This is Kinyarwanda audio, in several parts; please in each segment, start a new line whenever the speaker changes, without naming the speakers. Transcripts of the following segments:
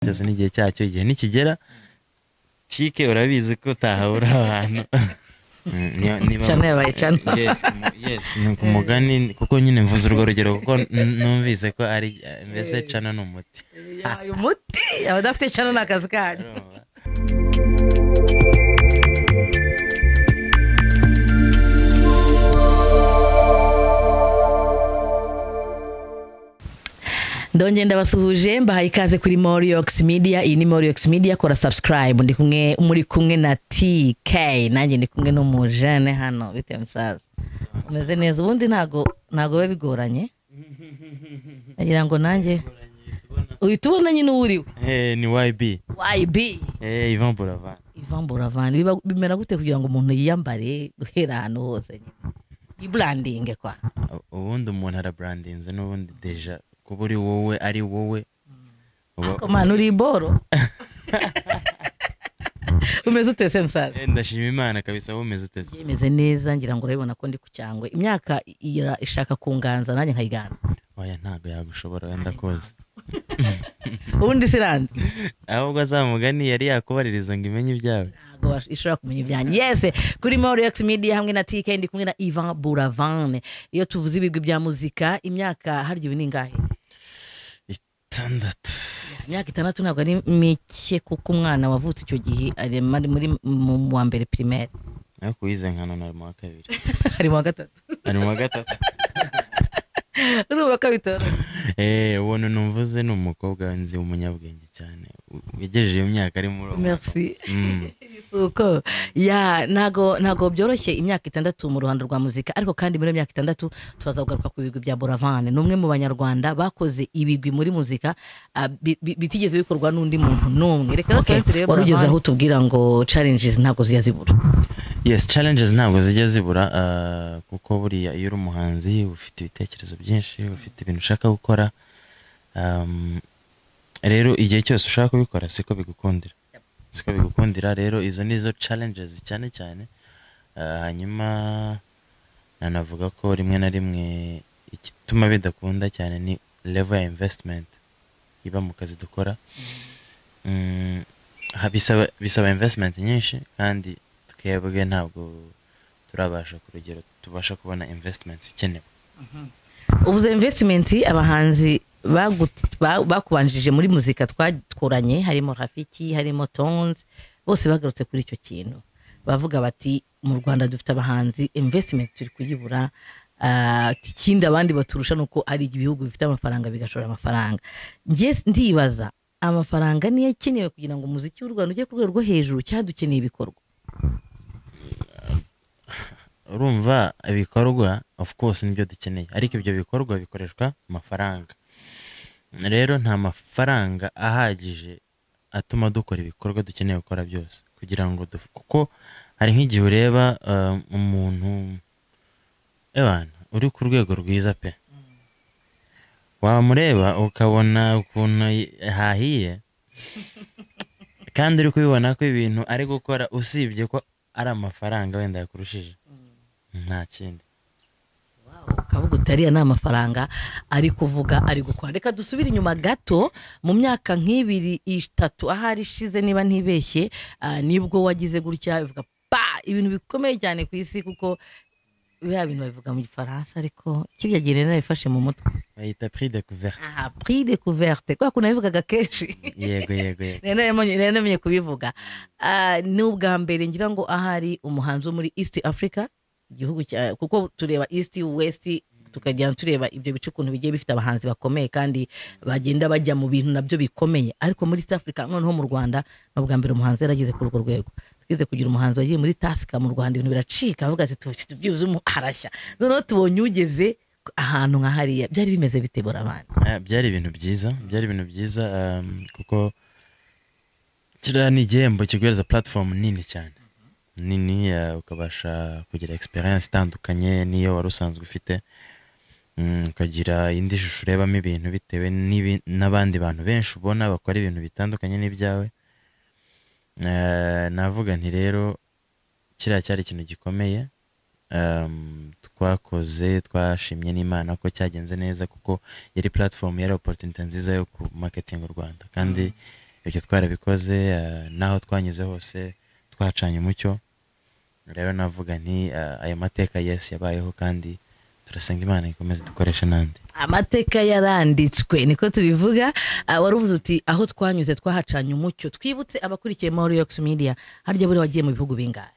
cyose n'igihe cyacyo igihe nikigera tike urabizi ko utahabura abantu Niyo- niba-
Cyane yabaye cyane.
Yes, mu- yes, ni ku mugani kuko nyine mvuze urwo rugero kuko n- numvise ko ari mbese cana ni umuti
yabaye umuti abadafite cyane ni akazi kanyu
Urumva?
ndongera ndabasuhuje mbahaye ikaze kuri moriyox media iyi ni moriyox media kora subscribe ndi kumwe muri kumwe na tk nanjye ndi kumwe n'umujene hano bitewe musaza umeze neza ubundi ntago ntago biba bigoranye nagira ngo nanjye uhita ubona nyine uwo uriwe
Eh, ni yb
yb
Eh, ivan buravan
ivambura vani biba- bimera gute kugira ngo umuntu yiyambare guhera ahantu hose nyine ni branding kwa
U- ubundi umuntu araburandinze n'ubundi deja kuba uri wowe ari wowe uba-
ariko mani uri boro umeze utese musaza
Eh, ndashima imana kabisa wowe umeze uteze
yemeze neza ngira ngo urabibona ko ndi ku cyangwe imyaka ira- ishaka kunganza nanjye nkayiganza
oya ntabwo yagushobora wenda kuza
ubundi siranzi
ahubwo azamugani yari yakubaririza ngo imenye ibyawe
ntabwo bash- ishobora kumenya ibyanjye yese kuri moriyox media hamwe na tk ndi kumwe na ivan buravan iyo tuvuze ibigwi bya muzika imyaka harya ubu ni ingahe
itandatu
imyaka itandatu ntabwo ari mike kuko umwana wavutse icyo gihe ari muri- muri mu- mu wa mbere primaire
ariko uwize nkano na mu wa kabiri
ari mu wa gatatu
ari mu wa gatatu
urubaka bitoro
Eh, ubona numvuze ni umukobwa nzi umunyabwenge cyane wegereje iyo myaka ari muri uwo mwaka.
merci
Mm.
uko ya ntago ntago byoroshye imyaka itandatu mu ruhando rwa muzika ariko kandi muri iyo myaka itandatu turaza kugaruka ku bigwi bya boravane ni umwe mu banyarwanda bakoze ibigwi muri muzika ah, bi- bi- bitigeze bikorwa n'undi muntu n'umwe reka okay. turebe wari ugeze aho tubwira ngo challenges ntabwo zijya zibura
yes challenges ntabwo zijya zibura ah, kuko buriya iyo uri umuhanzi ufite ibitekerezo byinshi ufite ibintu ushaka gukora Um, rero igihe cyose ushaka kubikora siko bigukundira siko bigukundira rero izo ni zo challenges cyane cyane Ah, hanyuma nanavuga ko rimwe na rimwe igituma bidakunda cyane ni level ya investment iba mu kazi dukora Mm, ha- bisaba bisaba investment nyinshi kandi twebwe ntabwo turabasha ku rugero tubasha kubona investment ikenewe
uvuze investment abahanzi bagu- ba- bakubanjije muri muzika twakuranye harimo rafiki harimo tonzi bose bagarutse kuri icyo kintu bavuga bati mu rwanda dufite abahanzi investment turi kuyibura Ah, ikindi abandi baturusha ni uko ari ibihugu bifite amafaranga bigashora amafaranga njye ndibaza amafaranga niyo akenewe kugira ngo umuziki w'u rwanda ujye ku rwego rwo hejuru cyangwa dukeneye ibikorwa
urumva ibikorwa of course nibyo dukeneye ariko ibyo bikorwa bikoreshwa amafaranga rero nta mafaranga ahagije atuma dukora ibikorwa dukeneye gukora byose kugira ngo duf- kuko hari nk'igihe ureba um, umuntu ebana uri ku rwego rwiza pe wamureba ukabona ukuntu y- hahiye kandi uri kubibona ko ibintu ari gukora usibye ko ari amafaranga wenda yakurushije nta kindi
ukavuga uti ariya ni amafaranga ari kuvuga ari gukora reka dusubire inyuma gato mu myaka nk'ibiri itatu ahari ishize niba ntibeshye ah, nibwo wagize gutya bivuga pa ibintu bikomeye cyane ku isi kuko biriya bintu babivuga mu gifaransa ariko icyo byageneye nabifashe mu mutwe
bayita prix de couvert
aha prix de couverte kubera ko nabivugaga kenshi
yego yego yego
rero namenye- rero namenye kubivuga Ah, ni ubwa mbere ngira ngo ahari umuhanzi wo muri east africa igihugu cya kuko tureba east west tukajya tureba ibyo bice ukuntu bigiye bifite abahanzi bakomeye kandi bagenda bajya mu bintu nabyo bikomeye ariko muri east africa noneho mu rwanda ni ubwa mbere umuhanzi yarageze kuri urwo rwego twize kugira umuhanzi wagiye muri tasika mu rwanda ibintu biracika avuga ati "Tu- tubyibuze umu- arashya noneho tubonye ugeze ahantu nka hariya byari bimeze bitebora abantu
Ah, byari ibintu byiza byari ibintu byiza um, kuko kiriya ni igihembo kiguhereza platform nini cyane nini uh, ukabasha kugira experience itandukanye n'iyo wari usanzwe ufite Mm, ukagira indi shusho urebamo ibintu bitewe n'ibi- n'abandi bantu benshi ubona bakora ibintu bitandukanye n'ibyawe Eh, navuga nti rero kiriya cyari ikintu gikomeye um, twakoze twashimye n'imana ko cyagenze neza kuko yari platform yari opportunity nziza yo ku marketing u rwanda kandi ibyo twarabikoze eh, n'aho twanyuze hose twacanye umucyo rero navuga nti eh, ayo mateka yesi yabayeho kandi turasenga imana ikomeze dukoreshe n'andi
amateka yaranditswe niko tubivuga Ah, wari uvuze uti aho twanyuze twahacanye umucyo twibutse abakurikiye mahoro yokisi media harya buriya wagiye mu bihugu bingahe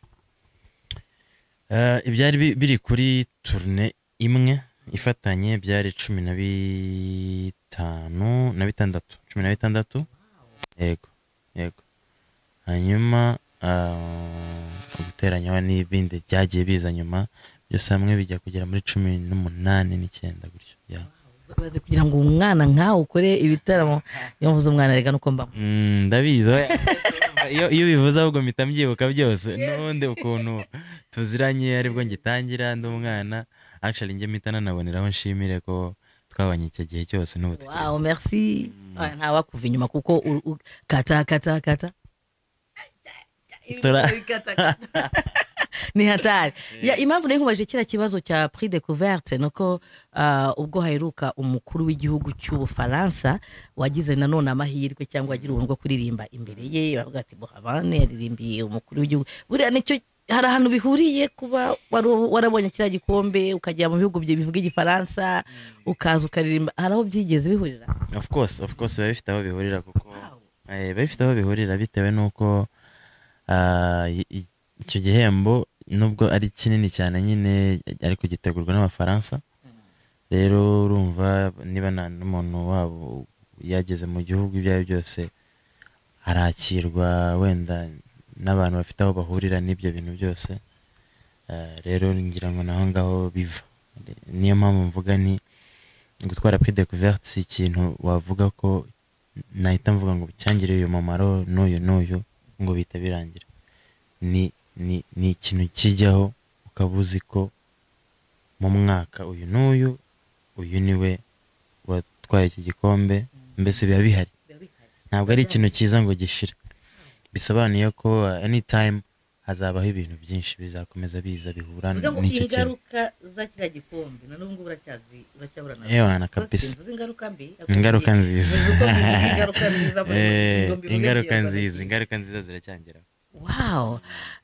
Eh, ibyari bi- biri kuri turune imwe ifatanye byari cumi na bitanu na bitandatu cumi na bitandatu yego yego hanyuma ah, guteranyaho n'ibindi byagiye biza nyuma byose hamwe bijya kugera muri cumi n'umunani n'icyenda gutyo yeah.
Baze kugira ngo umwana nkawe ukore ibitaramo iyo mvuze umwana reka nuko mbamo
Mm, ndabizi oya. iyo iyo ubivuze ahubwo mpita mbyibuka byose n'ubundi ukuntu tuziranye aribwo ngitangira ndi umwana actually njye mpita nanaboneraho nshimire ko twabanye icyo gihe cyose n'ubu tukiri
wawu merci Ah, ntawakuva inyuma kuko u- u- kata kata kata
Tura-
ni hatari Ya, impamvu nari nkubaje kiriya kibazo cya prix de couverte ni uko ah, ubwo haheruka umukuru w'igihugu cy'ubufaransa wagize nanone amahirwe cyangwa wagira ubuntu bwo kuririmba imbere ye bavuga ati bohavane yaririmbiye umukuru w'igihugu buriya nicyo hari ahantu bihuriye kuba wari- warabonye kiriya gikombe ukajya mu bihugu bye bivuga igifaransa ukaza ukaririmba hari aho byigeze bihurira
of course of course biba bifite aho bihurira kuko Eh, biba bifite aho bihurira bitewe n'uko ah, i- i- icyo gihembo nubwo ari kinini cyane nyine ariko gitegurwa n'abafaransa rero urumva niba nta n'umuntu wabo yageze mu gihugu ibyo ari byo byose arakirwa wenda n'abantu bafite aho bahurira n'ibyo bintu byose Eh, rero ngira ngo naho ngaho biva niyo mpamvu mvuga ni gutwara prix de couverte si ikintu wavuga ko nahita mvuga ngo cyangiriye uyu mumaro n'uyu n'uyu ngo bihita birangira ni ni ni ikintu kijyaho ukaba uzi ko mu mwaka uyu n'uyu uyu niwe watwaye iki gikombe mbese biba bihari ntabwo ari ikintu cyiza ngo gishire bisobanuye ko uh, anytime hazabaho ibintu byinshi bizakomeza biza bihura
Vuga ngo
n'icyo kintu
ingaruka za kiriya gikombe na n'ubwo uracyazi uracyabura na
yewana kabisa
Mvuze ingaruka mbi
ingaruka nziza
Mvuze uko mvuze ingaruka nziza mu-
Eh,
ngo mbivuge
ingaruka
byirwa.
nziza ingaruka nziza ziracyangeraho
wow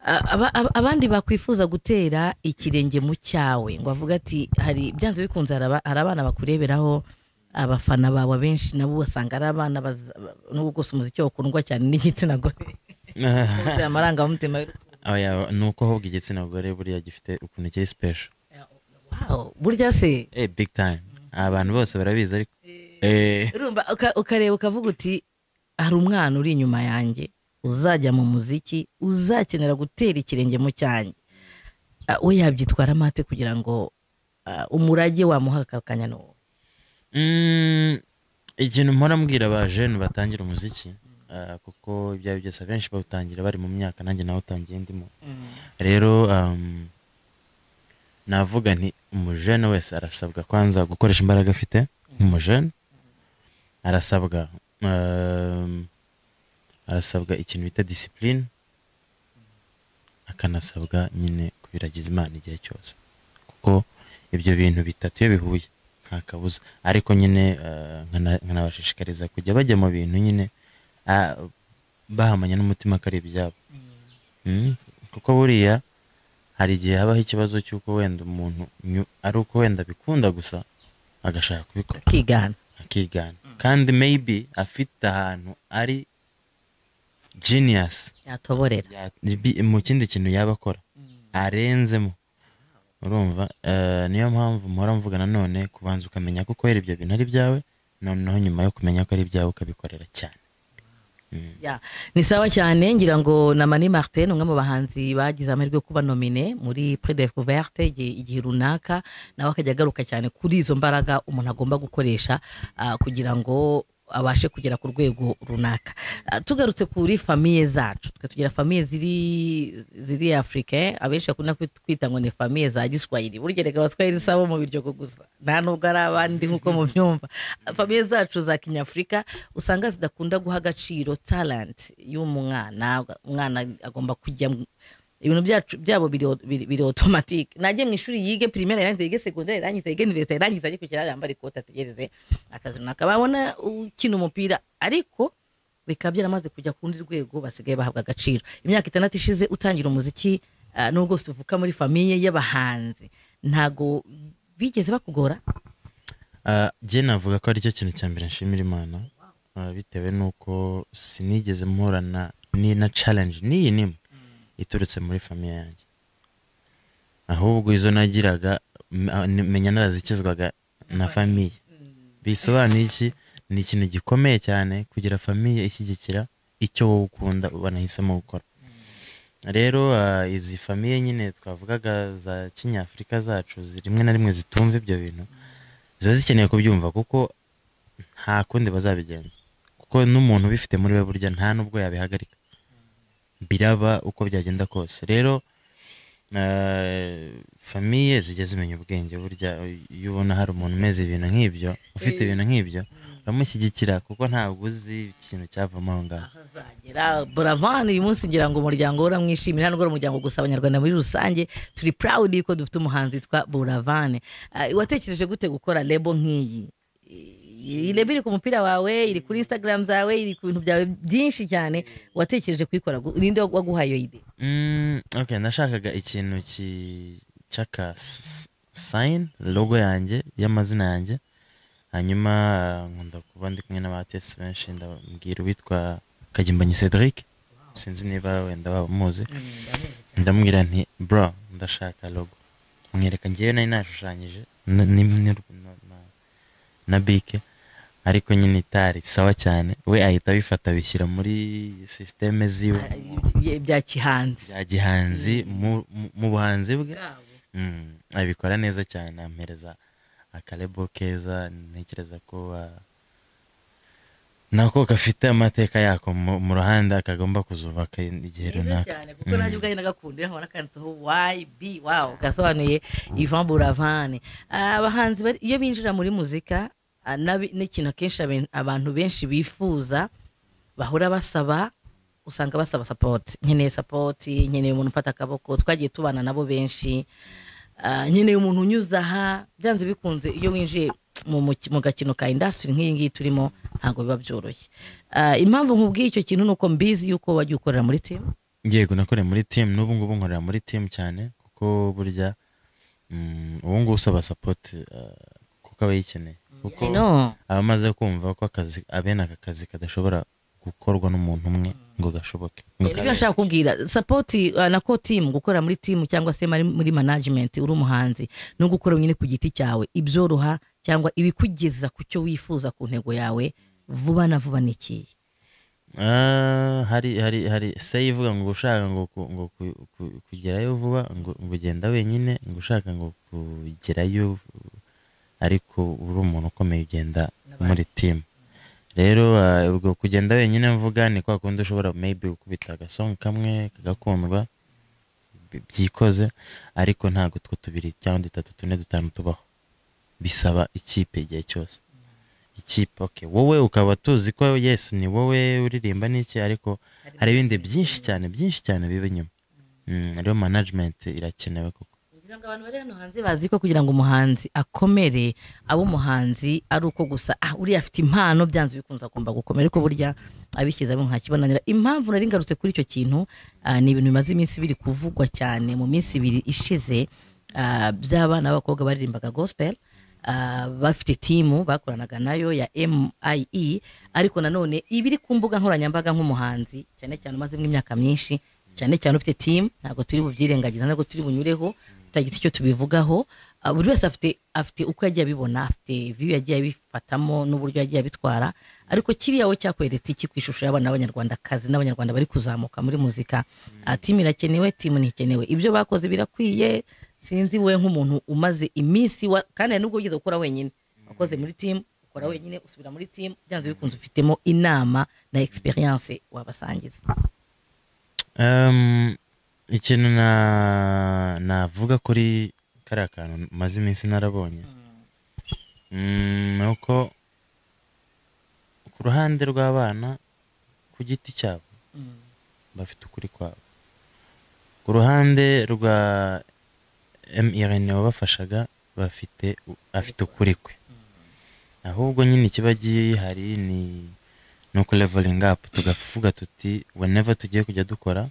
Aba- aba- abandi bakwifuza gutera ikirenge mu cyawe ngo avuga ati hari byanze bikunze hari aba- hari abana bakureberaho abafana bawe abenshi nabo basanga ari abana baza- nubwo bwose umuziki wakundwa cyane n'igitsina gore Kugira amarangamutima y'urukundo.
Oya, ni uko ahubwo igitsina gore buriya gifite ukuntu kiri special
wow burya se
eh big time abantu bose barabizi ariko eh
urumva uka- ukareba ukavuga uti hari umwana uri inyuma yanjye uzajya mu muziki uzakenera gutera ikirenge mu cyanjye Ah, we yabyitwara amate kugira ngo ah, umurage wamuha aka kanya ni uwo
Mm, ikintu mpora mbwira abajene batangira umuziki ah, kuko ibyo ari byo byose abenshi bawutangira bari mu myaka nanjye nawutangiye ndimo rero um, navuga nti umujene wese arasabwa kwanza gukoresha imbaraga afite umujene arasabwa um, arasabwa ikintu bita disipurine akanasabwa nyine kubiragiza imana igihe cyose kuko ibyo bintu bitatu iyo bihuye nta kabuza ariko nyine eh, nkana- nkanabashishikariza kujya bajya mu bintu nyine ah, bahamanya n'umutima ko ari ibyabo Mm, kuko buriya hari igihe habaho ikibazo cy'uko wenda umuntu nyu- ari uko wenda abikunda gusa agashaka kubikora
akigana
akigana kandi maybe afite ahantu ari genius
yatoborera
ya- bi- mu kindi kintu yaba akora arenzemo urumva eh, niyo mpamvu mpora mvuga nanone kubanza ukamenya ko ukorera ibyo bintu ari ibyawe noneho nyuma yo kumenya ko ari ibyawe ukabikorera cyane
Ya, ni sawa cyane ngira ngo na mani martin umwe mu bahanzi bagize amahirwe yo kuba nomine muri prix de couverte igihe igihe runaka nawe akajya agaruka cyane kuri izo mbaraga umuntu agomba gukoresha ah, kugira ngo abashe kugera ku rwego runaka Ah, tugarutse kuri famiye zacu twe tugira famiye ziri ziri afurika abenshi bakunda kwit- kwita ngo ni famiye za giswahili burya reka abaswahili si abo mu biryogo gusa nta nubwo ari abandi nk'uko mubyumva famiye zacu za kinyafurika usanga zidakunda guha agaciro talent y'umwana umwana agomba kujya mu- ibintu byacu byabo biri biri- biri otomatike najye mu ishuri yige primaire irangiza yige segonderi irangiza yige universite irangiza ajye ku kiraro yambara ikote ategereze akazi runaka babona ukina umupira ariko bikaba byaramaze kujya ku rundi rwego basigaye bahabwa agaciro imyaka itandatu ishize utangira umuziki ah, nubwo tuvuka muri famiye y'abahanzi ntago bigeze bakugora
Ah, jye navuga ko aricyo kintu cya mbere nshimira imana Ah, bitewe n'uko sinigeze mporana ni na challenge n'iyi nimwe iturutse muri famiye yanjye ahubwo izo nagiraga m- ah, ni- menya narazikizwaga na famiye bisobanuye iki ni ikintu gikomeye cyane kugira famiye ishyigikira icyo wowe ukunda banahisemo gukora rero ah, izi famiye nyine twavugaga za kinyafurika zacu zi- rimwe na rimwe zitumva ibyo bintu ziba zikeneye kubyumva kuko nta kundi bazabigenza kuko n'umuntu ubifite muri we burya nta n'ubwo yabihagarika biraba uko byagenda kose rero eh, famiye zijya zimenya ubwenge burya iyo ubona hari umuntu umeze ibintu nk'ibyo ufite ibintu nk'ibyo uramushyigikira kuko ntabwo uzi ikintu cyavamo aho ngaho
Ahazagera buravan uyu munsi ngira ngo umuryango we uramwishimira nubwo ari umuryango gusa abanyarwanda muri rusange turi proud ko dufite umuhanzi witwa buravan Ah, watekereje gute gukora lebo nk'iyi iyi lebo iri ku mupira wawe iri kuri instagram zawe iri ku bintu byawe byinshi cyane watekereje kuyikora gu- ninde waguhaye iyo ide
Mm, okay, nashakaga ikintu ki- cy'aka s- sign logo yanjye y'amazina yanjye hanyuma ah, nkunda kuba ndi kumwe n'abatesi benshi ndababwira uwitwa kagimbanyi cedric sinzi niba wenda waba umuzi ndamubwira nti bro ndashaka logo mwereka ngewe nari nashushanyije na- ni- ni- na- na- na bike ariko nyine itari sawa cyane we ahita abifata abishyira muri sisiteme ziwe
Ah, ibya- bya kihanzi
bya gihanzi mu- mu- mu buhanzi bwe Mm, abikora neza cyane ampereza akarebo keza ntekereza ko ah, nako gafite amateka yako mu mu ruhande kagomba kuzubaka igihe
Neza
runaka
cyane kuko nanjye ubwayo nagakunda iyo nkabona kanditseho YB wow gasobanuye Ivan Buravan Ah, abahanzi bari- iyo binjira muri muzika ah, nabi- n'ikintu akenshi aben- abantu benshi bifuza bahora basaba usanga basaba sapoti nkeneye sapoti nkeneye umuntu ufata akaboko twagiye tubana nabo benshi Ah, nkeneye umuntu unyuze aha byanze bikunze iyo winjiye mu muki- mu gakino ka indasitiri nk'iyi ngiyi turimo ntabwo biba byoroshye Ah, impamvu nkubwiye icyo kintu ni uko mbizi yuko wajya ukorera muri timu
yego nakoreye muri timu n'ubu ngubu nkorera muri timu cyane kuko burya mm, ubu ngubu usaba sapoti kuko aba yikeneye kuko
no
aba amaze kumva ko akazi abene aka kazi kadashobora gukorwa n'umuntu umwe ngo gashoboke ngo
nibyo
kabe.
nshaka kubwira sapoti na ko timu gukorera muri timu cyangwa se muri- muri management uri umuhanzi no gukora wenyine ku giti cyawe ibyoroha cyangwa ibikugeza ku cyo wifuza ku ntego yawe vuba na vuba nikiye
Ah, hari hari hari se ivuga ngo ushaka ngo ku- ngo ku- ku- kugerayo vuba ngo ngo ugenda wenyine ngo ushaka ngo kugerayo ariko uri umuntu ukomeye ugenda muri timu rero ah, ubwo kugenda wenyine mvuga ni kwa kundi ushobora maybe gukubita agasonga kamwe kagakundwa bi- byikoze ariko ntabwo two tubiri cyangwa dutatu tune dutanu tubaho bisaba ikipe igihe cyose ikipe okay wowe ukaba tuzi ko yes ni wowe uririmba n'iki ariko hari ibindi byinshi cyane byinshi cyane biba inyuma Mm, rero management irakenewe koko
kugira ngo abantu bari hano hanze bazi ko kugira ngo umuhanzi akomere aba umuhanzi ari uko gusa ah uriya afite impano byanze bikunze agomba gukomera ariko burya abishyize ari nta kibananira impamvu nari ngarutse kuri icyo kintu ah, ni ibintu bimaze iminsi biri kuvugwa cyane mu minsi ibiri ishize ah, by'abana b'abakobwa baririmbaga gospel ah, bafite timu bakoranaga nayo ya MIE ariko nanone ibiri ku mbuga nkoranyambaga nk'umuhanzi cyane cyane umaze imyaka myinshi cyane cyane ufite timu ntabwo turi bubyirengagiza ntabwo turi bunyureho tutagize icyo tubivugaho Ah, buri wese afite afite uko yagiye abibona afite viyu yagiye abifatamo n'uburyo yagiye abitwara ariko kiriya we cyakweretse iki ku ishusho y'abana b'abanyarwandakazi n'abanyarwanda bari kuzamuka muri muzika Ah, timu irakenewe timu ntikenewe ibyo bakoze birakwiye sinzi we nk'umuntu umaze iminsi wa- kandi hari n'ubwo wigeze gukora wenyine wakoze muri timu ukora wenyine usubira muri timu byanze bikunze ufitemo inama na experience wabasangiza
um, ikintu na navuga kuri kariya kantu maze iminsi narabonye Mm, ni uko ku ruhande rw'abana ku giti cyabo bafite ukuri kwabo ku ruhande rwa MRN wabafashaga bafite afite ukuri kwe ahubwo nyine ikiba gihari ni ni uku leveling up tugavuga tuti whenever tugiye kujya dukora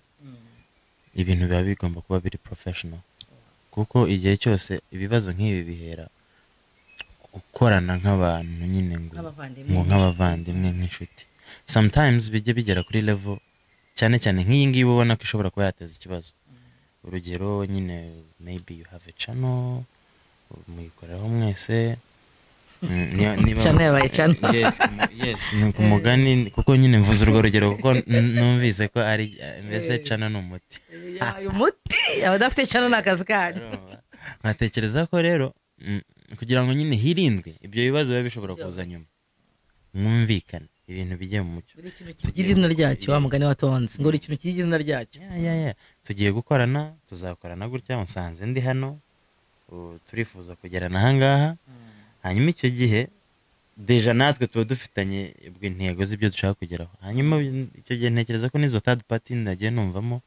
ibintu biba bigomba kuba biri professional kuko igihe cyose ibibazo nk'ibi bihera ku gukorana nk'abantu nyine ngo ngo nk'abavandimwe nk'inshuti sometimes bijya bigera kuri level cyane cyane nk'iyi ngiyi ubona ko ishobora kuba yateza ikibazo urugero nyine maybe you have a channel muyikoreraho mwese Mm, niba- niba-
Channel yabaye channel.
Yes, mu- yes ni ku mugani kuko nyine mvuze urwo rugero kuko n- numvise ko ari mbese cana ni umuti
uyu muti abadafite cyane ni akazi kanyu
Urumva? nkatekereza ko rero mm, kugira ngo nyine hirindwe ibyo bibazo biba bishobora kuza nyuma mwumvikane ibintu bijye mu mucyo
buri kintu kigira izina ryacyo wa mugani watonze ngo buri kintu kigira izina ryacyo
Ya, ya, ya. tugiye gukorana tuzakorana gutya musanze ndi hano ubu turifuza kugerana ahangaha hanyuma icyo gihe deja natwe tuba dufitanye ubwo intego z'ibyo dushaka kugeraho hanyuma icyo gihe ntekereza ko n'izo third party nagiye numvamo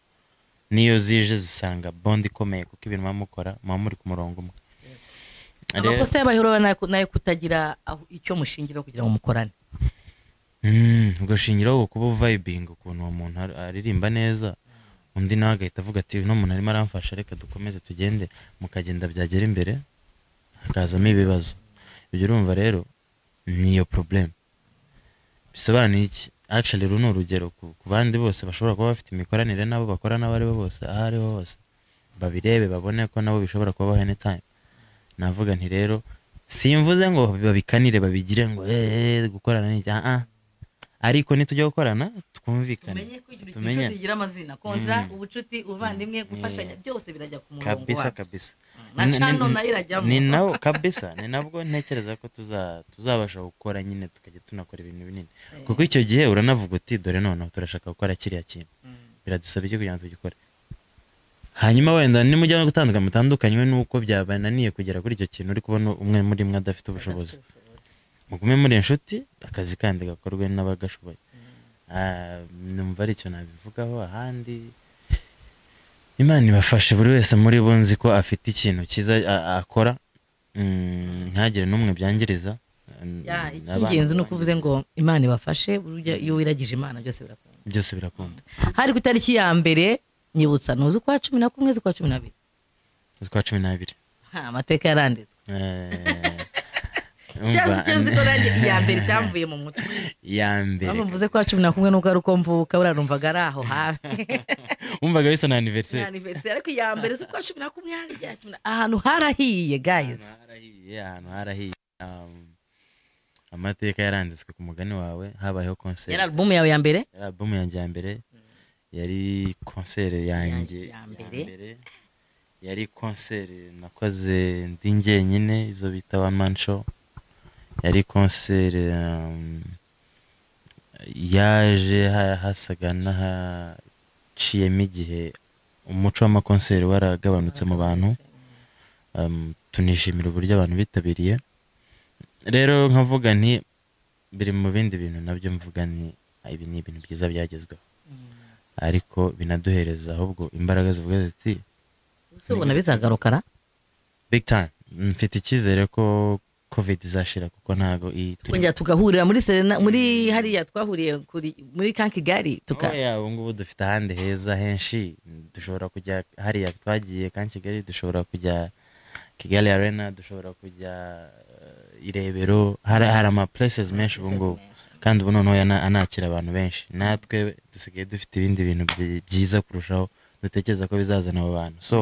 niyo zije zisanga bond ikomeye kuko ibintu muba mukora muba muri ku murongo umwe Rero-
amakosa y'abahirura nayo kutagira aho- icyo mushingira kugira ngo mukorane
Mm, ubwo shingiraho kuba vibinga ukuntu uwo muntu ar- aririmba neza undi nawe agahita avuga ati uno muntu arimo aramfasha reka dukomeze tugende mukagenda byagera imbere hakazamo ibibazo ibyo urumva rero ni iyo probleme bisobanuye iki actually uru ni urugero ku ku bandi bose bashobora kuba bafite imikoranire n'abo bakora n'abo ari bo bose aho ari ho hose babirebe babone ko nabo bishobora kubaho anytime navuga nti rero simvuze ngo babikanire babigire ngo eee gukorana ni icyaha ah. ariko nitujya gukorana twumvikane
tumenye ko ikintu
tumenye
cyose kigira amazina kontra
Mm.
ubucuti ubuvandimwe gufashanya byose birajya ku murongo
kabisa
wabyo
kabisa
na
Ni- ni-
cano
ni-
nayo irajyamo
ni nawo kabisa ni nabwo ntekereza ko tuza- tuzabasha gukora nyine tukajya tunakora ibintu binini kuko icyo gihe uranavuga uti dore noneho turashaka gukora kiriya kintu
Mm.
biradusaba iki kugira ngo tugikore hanyuma wenda nimujya no gutandukana mutandukanywe n'uko byabananiye kugera kuri icyo kintu uri kubona umwe muri mwe adafite ubushobozi mugume muri inshuti akazi kandi gakorwe n'abagashoboye Ah, numva ari icyo nabivugaho ahandi imana ibafashe buri wese muri bo nzi ko afite ikintu cyiza a- akora Mm, ntihagire n'umwe byangiriza
Ya,
Mm,
icy'ingenzi
abana
ni uko uvuze ngo imana ibafashe burya iyo wiragije imana byose birakunda
byose birakunda
hari ku itariki ya mbere nyibutsa ni uzi kwa cumi na kumwe z'ukwa cumi n'abiri
utwa cumi n'abiri
Ha, amateka yaranditswe
Eh,
cyangwa
umva,
icyo nzi ko nanjye iya mbere itamvuye mu mutwe
iya mbere
aho mvuze kwa cumi na kumwe nubwo ari uko mvuka buranumvaga ari aho hafi
wumvaga bisa na aniveriseri
anniversary ariko iya mbere z'ukwa cumi na kumwe hari rya cumi na- ahantu harahiye guys
ahantu harahiye ahantu harahiye Um, amateka yaranditswe ku mugani wawe habayeho
yari
konseri
alubumu yawe ya mbere
yari alubumu yanjye ya mbere yari konseri yanjye
Ya- ya
ya
mbere.
mbere yari konseri nakoze ndi njyenyine izo bita wa mansho yari konseri um, yaje ha- hasaga n'ahaciyemo igihe umuco w'amakonseri waragabanutse mu bantu um, tunishimira uburyo abantu bitabiriye rero nkavuga nti biri mu bindi bintu nabyo mvuga ni "Ah, ibi ni ibintu byiza byagezweho ariko binaduhereza ahubwo imbaraga zivuga ziti
ese ubona bizagarukara
big time mfite icyizere ko covid izashira kuko ntago
twongera tugahurira muri serena muri hariya twahuriye kuri muri kankigari tuka
tukaoya ubu ngubu dufite ahandi heza henshi dushobora kujya hariya twagiye kandi kigali dushobora kujya kigali arena dushobora kujya eh, irebero hari hari ama places menshi ubu ngubu kandi ubu noneho yana- anakira abantu benshi natwe dusigaye dufite ibindi bintu byi- byiza kurushaho dutekereza ko bizazana abo bantu so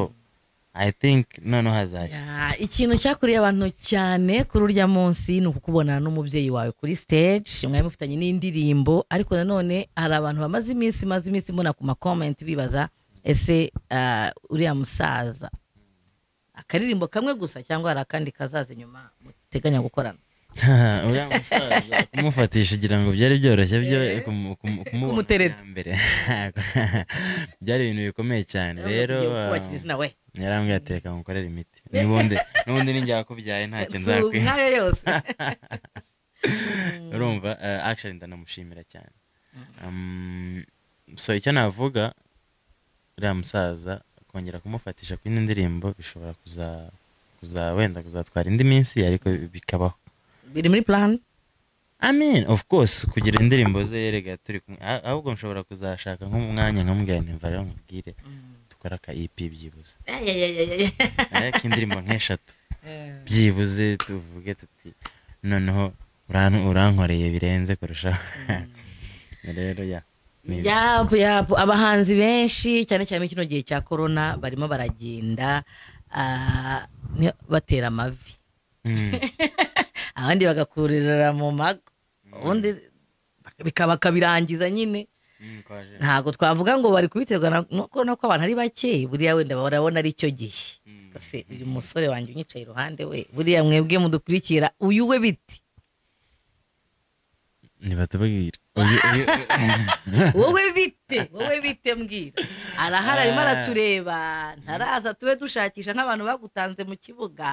i think noneho hazashya
Ya, ikintu cyakuriye abantu cyane kuri urya munsi ni ukukubonana n'umubyeyi wawe kuri stage mwari mufitanye n'indirimbo ariko nanone hari abantu bamaze iminsi maze iminsi mbona ku makomenti bibaza ese ah, uriya musaza akaririmbo kamwe gusa cyangwa hari akandi kazaza inyuma muteganya gukorana
uriya musaza kumufatisha ugira ngo byari byoroshye byo kumu- kumu- kumubona
Kumutereta.
bwa mbere byari ibintu bikomeye cyane rero
Tugiye
ah,
kubakira izina we
yarambwiye ateka ngukorere imiti n'ubundi n'ubundi ninjye wakubyaye ntacyo nzakwiha
nk'ayo yose
urumva eh, actually ndanamushimira cyane Um, so icyo navuga uriya musaza kongera kumufatisha ku yindi ndirimbo bishobora kuza kuza wenda kuzatwara indi minsi ariko bikabaho
biri muri plan
amen of course kugira indirimbo ze yerega turi kumwe Ah- ahubwo nshobora kuzashaka nk'umwanya nkamubwira nti mva rero nkubwire dukora aka EP byibuze
Ayayayayaya.
Eh, k'indirimbo nk'eshatu byibuze tuvuge tuti noneho uran- urankoreye birenze kurushaho rero ya ni-
yapu yapu abahanzi benshi cyane cyane muri kino gihe cya korona barimo baragenda ah, ni- batera amavi
Mm,
abandi bagakurira mu mago ubundi bika- bakabirangiza nyine
mm, kwaje.
ntabwo twavuga ngo bari kubiterwa na- no kubona ko abantu ari bake buriya wenda barabona ari cyo gihe
Mm.
Ese uyu musore wanjye unyicaye iruhande we buriya mwebwe mudukurikira uyu we biti
ntibatubwira Uyu- uyu-
wowe bite wowe bite mbwira arahari arimo aratureba ntaraza tube dushakisha nk'abantu bagutanze mu kibuga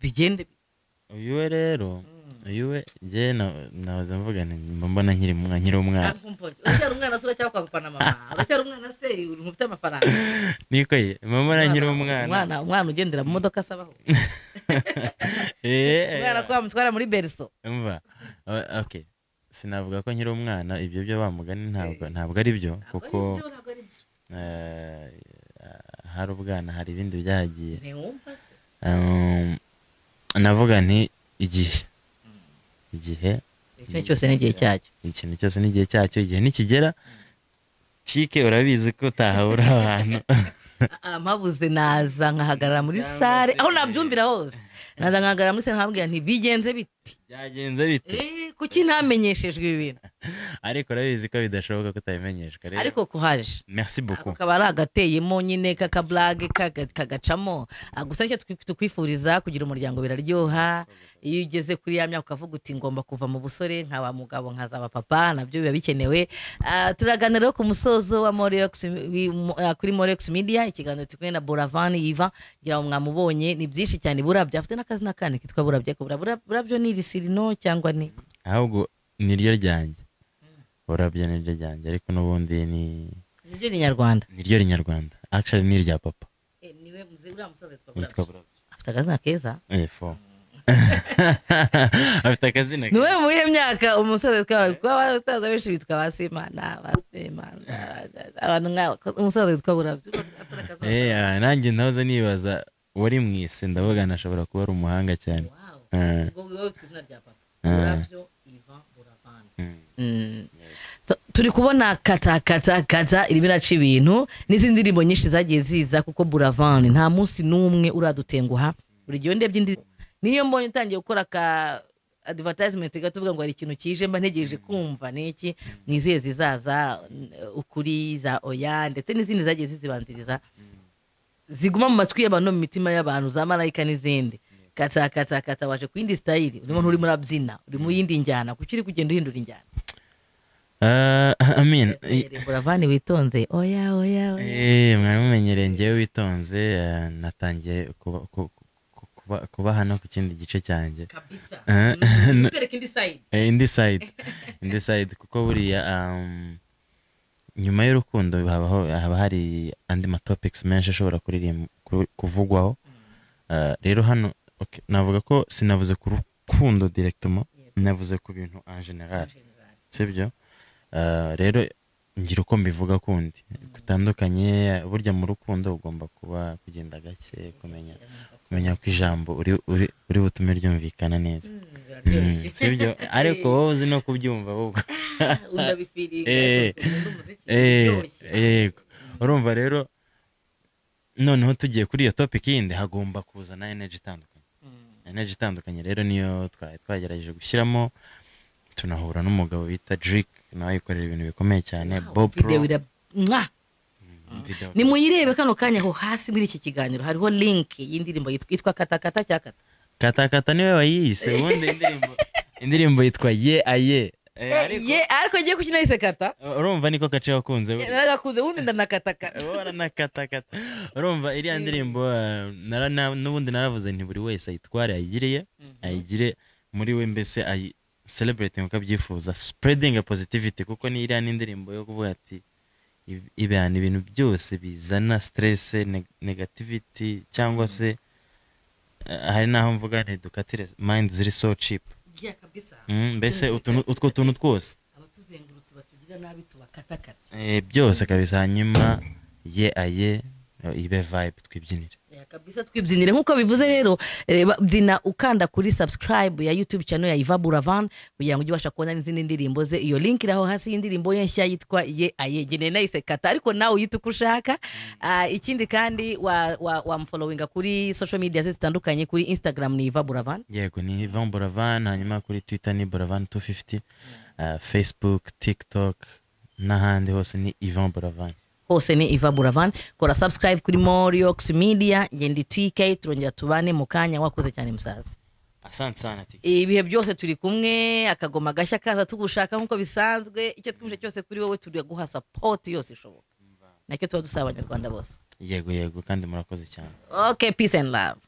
bigende
uyu we rero uyu we njye na- nahoze mvuga nti mba mbona nkiri umwa- nkiri umwana
uracyari umwana se uracyari kwambukana mama uracyari umwana se uri ufite amafaranga
niko ye mba mbona nkiri umwana
umwana umwana ugendera mu modoka asabaho
Eh, eh,
umwana ko bamutwara muri beriso
umva o- okay sinavuga ko nkiri umwana ibyo byo bamugani ntabwo ntabwo ari byo kuko eh, hari ubwana hari ibindi byagiye
ntiwumva se
Um, navuga nti igihe igihe
ikintu cyose n'igihe cyacyo
ikintu cyose n'igihe cyacyo igihe nikigera kike urabizi ko utahabura abantu
Ah, mpabuze naza nkahagarara muri
Cyangwa
sare
se-
aho nabyumvira hose naza nkahagarara muri sare nkababwira nti bigenze bite
byagenze bite
Eh, kuki ntamenyeshejwe ibi bintu
ariko urabizi ko bidashoboka ko utabimenyeshwa rero
ariko kuhaje
merci
ako
beaucoup
kaba ari agateyemo nyine k'akaburage kaga- kagacamo Ah, gusa nicyo twi- tukwifuriza kugira umuryango biraryoha iyo ugeze kuri ya myaka ukavuga uti ngomba kuva mu busore nkaba mugabo nkazaba papa nabyo biba bikenewe Ah, turaganira rero ku musozo wa Moreox wi- mu- ah, kuri morex media ikiganiro turi kumwe na boravani yiva ngira ngo mwamubonye ni byinshi cyane burabyo afite n'akazina kandi kitwa burabyo ariko Burabyo- burabyo ni irisirino cyangwa ni
ahubwo niryo ryanjye urabyo niryo ryanjye ariko n'ubundi ni
niryo ni nyarwanda
niryo rinyarwanda actually ni irya papa
niwe muzi uriya musozo yitwa
yitwa
burabyo
burabyo
afite akazina keza
Eh, fo afite akazina
ni wowe mu iyihe myaka umusaza witwa kuko abasaza benshi bitwa abasimana abasimana abantu nk'abo umusaza witwa burabyo
Eh, ah, nanjye ntahoze nibaza wari mu isi ndavuga nashobora kuba ari umuhanga cyane
Wow.
Eh,
Ubwo wowe ku izina rya papa
Mm.
burabyo ivan buravani
mm.
Tu- turi kubona kata kata kata irimo iraca ibintu n'izindi ndirimbo nyinshi zagiye ziza kuko buravan nta munsi n'umwe uradutenguha buri gihe ndebye indirimbo niyo mbonye utangiye gukora ka advertisement gato uvuga ngo hari ikintu kije mba ntegereje kumva niki nizihe zizaza n- ukuri za oya ndetse n'izindi zagiye zizibanziriza ziguma mu matwi y'abantu no mu mitima y'abantu za marayika n'izindi kata kata kata waje ku yindi sitayiri urimo nturimo urabyina uri mu yindi njyana kuki uri kugenda uhindura injyana
Ah, I mean, i-
buravani witonze oya oya oya
eh, mwari mumenyereye ngewe witonze eh, natangiye kuba- ku- ku- kuba- kuba hano ku kindi gice cyanjye
kabisa
Eh,
Mm, twereke indi side
Eh, indi side indi side kuko buriya um, nyuma y'urukundo habaho haba hari andi matopics menshi ashobora kuririm- ku- kuvugwaho Uh, rero hano okay, navuga ko sinavuze ku rukundo directement navuze ku bintu en general sibyo Uh, rero ngira uko mbivuga kundi gutandukanye burya mu rukundo ugomba kuba kugenda gake kumenya kumenya ko ijambo uri uri- uri butume ryumvikana neza
biraryoshye
sibyo ariko wowe uzi no kubyumva ahubwo
unabifiriga
Eh, yego urumva rero noneho tugiye kuri iyo topic yindi hagomba kuzana energy itandukanye energy itandukanye rero niyo twari twagerageje gushyiramo tunahura n'umugabo bita Drake nawe yikorera ibintu bikomeye cyane Bob Pro
video ira mwa
video-
nimuyirebe kano kanya aho hasi muri iki kiganiro hariho link y'indirimbo yitwa yitwa kata kata cya kata
katakata niwe wayiyise ubundi indirimbo indirimbo yitwa ye aye Eh, ariko
ye ariko ngiye kukinayise kata
urumva niko gace wakunze burya.
naragakunze ubundi ndanakatakata
baranakatakata urumva iriya ndirimbo eh, nara- na- n'ubundi naravuze nti buri wese ayitware ayigiriye ayigire muri we mbese ayi celebrate nkuko abyifuza spreading a positivity kuko ni iriya ni indirimbo yo kuvuga ati ib- ibihana ibintu byose bizana stress neg- negativity cyangwa se eh, hari n'aho mvuga nti dukatire mind ziri so cheap
byiya kabisa
Mm, mbese utuntu- utwo tuntu twose
abatuzengurutse batugira nabi tubakatakata
Eh, byose kabisa hanyuma ye aye eh, ibe vibe twibyinire
Eh, kabisa twibyinire nk'uko bivuze rero reba byina ukanda kuri subscribe ya youtube channel ya Iva Buravan kugira ngo ujye ubasha kubona n'izindi ndirimbo ze iyo link iraho hasi y'indirimbo ye nshya yitwa ye aye geneye nayisekata ariko nawe uyite uko ushaka Ah, ikindi kandi wa- wa- wamufollowinga kuri social media ze zitandukanye kuri instagram ni Iva Buravan
yego ni Ivan Buravan hanyuma kuri Twitter ni Buravan 250 eh, Facebook TikTok n'ahandi hose ni Ivan Buravan
hose ni Iva Buravan kora subscribe kuri Moriox Media ngendi TK turongera tubane mu kanya wakoze cyane musaza
asante sana tiki
ibihe byose turi kumwe akagoma gashya kaza tugushaka nk'uko bisanzwe icyo twumvise cyose kuri wowe turi guha sapoti yose ishoboka nacyo tuba dusaba abanyarwanda bose
yego yego kandi murakoze cyane
okay peace and love